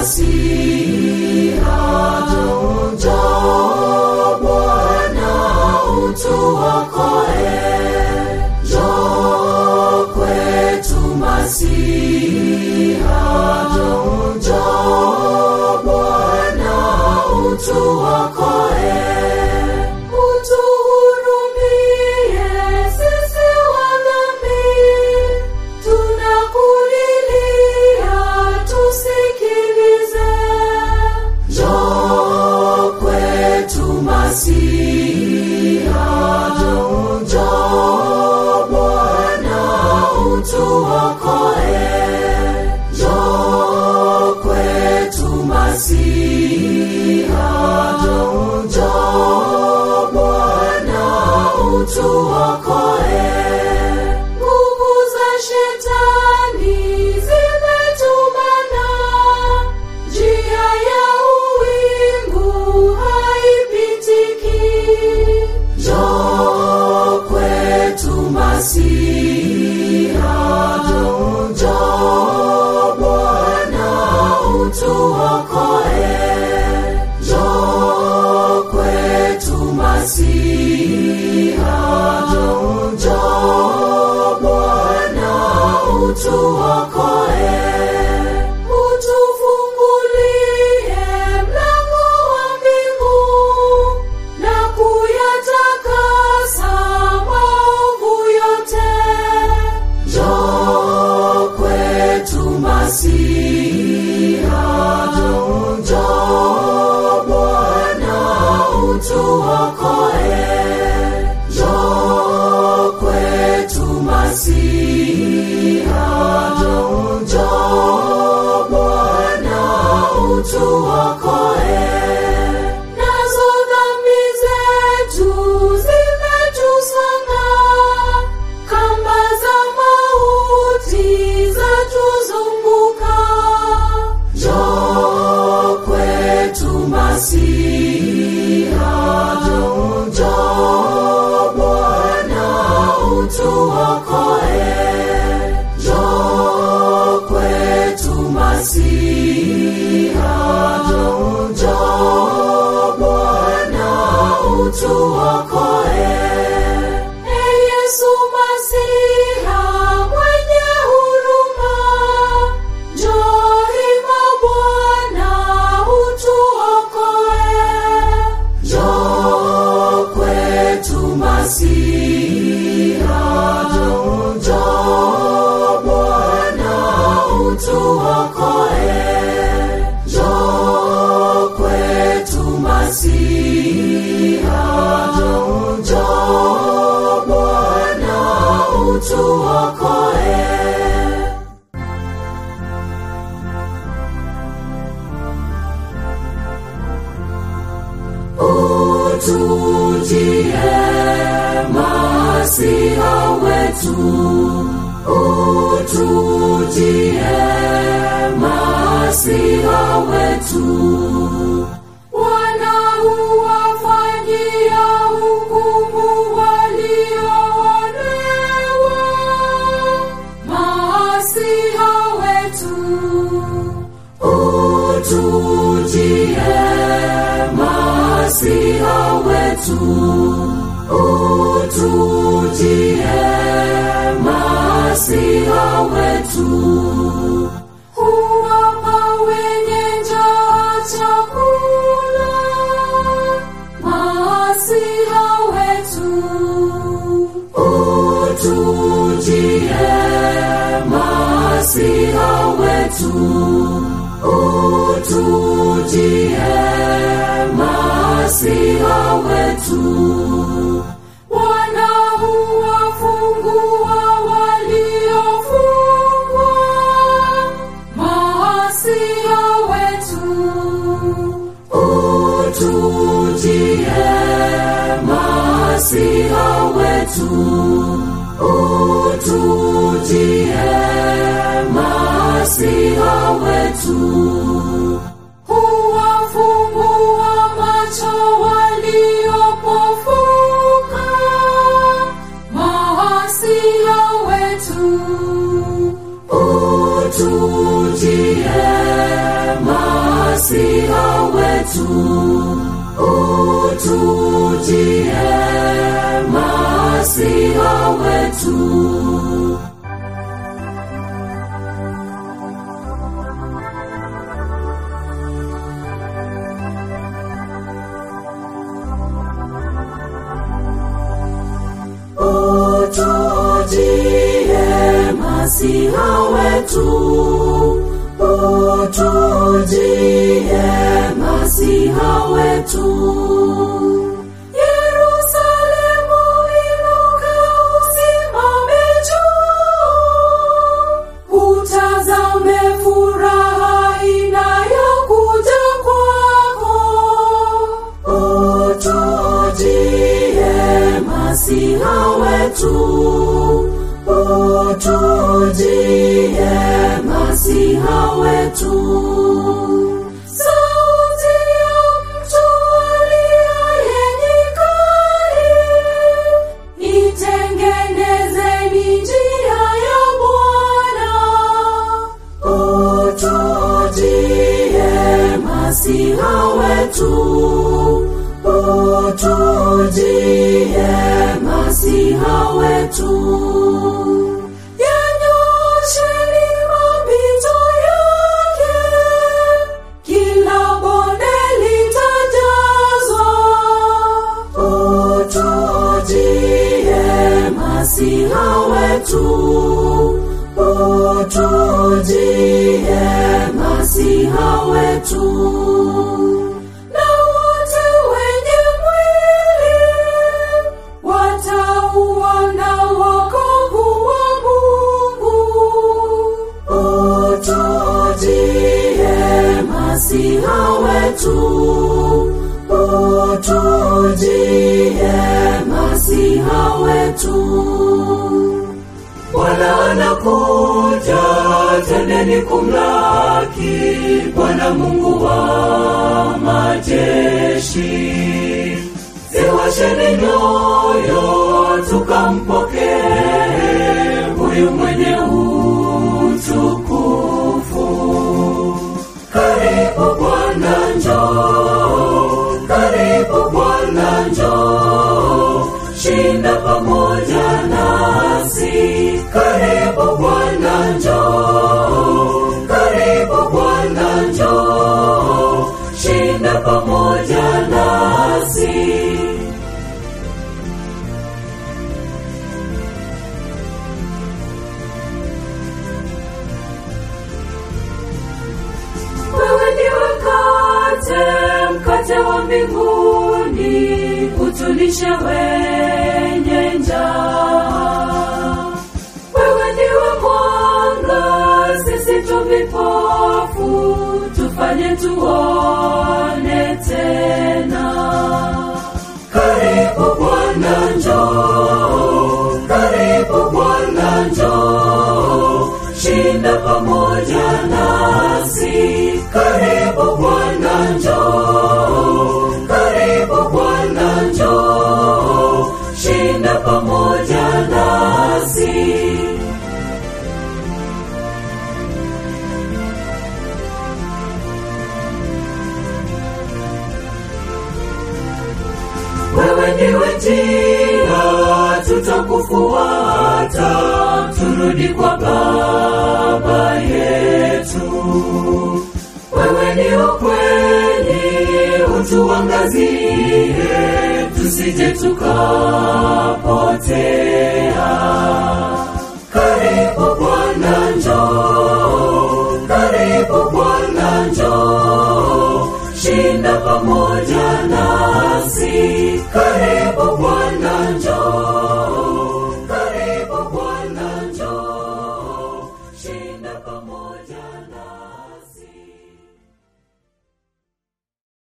Masiha, njoo Bwana utuokoe, njoo kwetu Masiha, njoo Bwana utuokoe, utuhurumie sisi wadhambi, tunakulilia tusikilize. Njoo kwetu Masiha, njoo Bwana utuokoe, njoo kwetu Masiha, njoo Bwana utuokoe. Nguvu za shetani zimetumana, njia ya uwingu haipitiki. Njoo kwetu Masiha, njoo Bwana utuokoe, njoo kwetu Masiha, njoo Bwana utuokoe, utufungulie mlango wa mbingu na kuyatakasa maovu yote. Njoo kwetu Masiha, njoo Bwana utuokoe, njoo kwetu Masiha, njoo Bwana utuokoe. Nazo dhambi zetu zimetusonga, kamba za mauti zatuzunguka. Njoo kwetu Masiha, njoo Bwana utuokoe, njoo kwetu Masiha, njoo Bwana utuokoe. E Yesu Masiha mwenye huruma, njoo hima Bwana utuokoe. Njoo kwetu Masiha, njoo Bwana utuokoe. Njoo kwetu Masiha, njoo Bwana utuokoe. Utujie Masiha wetu, utujie Masiha wetu. Wanaowafanyia hukumu walioonewa, Masiha wetu utujie Masiha wetu, utujie Masiha wetu, huwapa wenye njaa chakula, Masiha wetu utujie Masiha wetu, utujie Masiha wetu. Wanaowafungua waliofungwa, Masiha wetu utujie Masiha wetu, utujie Masiha wetu, huwafungua macho waliopofuka, Masiha wetu utujie Masiha wetu, utujie Masiha wetu. utujie Masiha wetu, utujie Masiha wetu. Yerusalemu inuka, usimame juu, utazame furaha inayokuja kwako. Utujie Masiha wetu, utujie Masiha wetu. Sauti ya mtu aliye nyikani, itengenezeni njia ya Bwana. Utujie Masiha wetu, utujie Masiha wetu. Yanyosheni mapito yake, kila bonde litajazwa. Utujie Masiha wetu, utujie Masiha wetu. Na wote wenye mwili watauona wokovu wa Mungu. Utujie Masiha wetu, utujie Masiha wetu. Bwana anakuja, tendeni kumlaki Bwana Mungu wa majeshi. Ziwasheni nyoyo, tukampokee huyu mwenye utukufu. Karibu Bwana, njoo, karibu Bwana, njoo, shinda pamoja nasi. Karibu Bwana, njoo, karibu Bwana, njoo, shinda pamoja nasi. Wewe ndiwe mkate, mkate wa mbinguni, utulishe wenye njaa. Wewe ndiwe mwanga, sisi tu vipofu, tufanye tuone tena. Karibu Bwana, njoo, karibu Bwana, njoo, shinda pamoja nasi. Karibu Bwana, njoo, karibu Bwana, njoo, shinda pamoja nasi. Wewe ndiwe njia, tutakufuata, turudi kwa Baba yetu. Wewe ni ukweli, utuangazie, tusije tukapotea.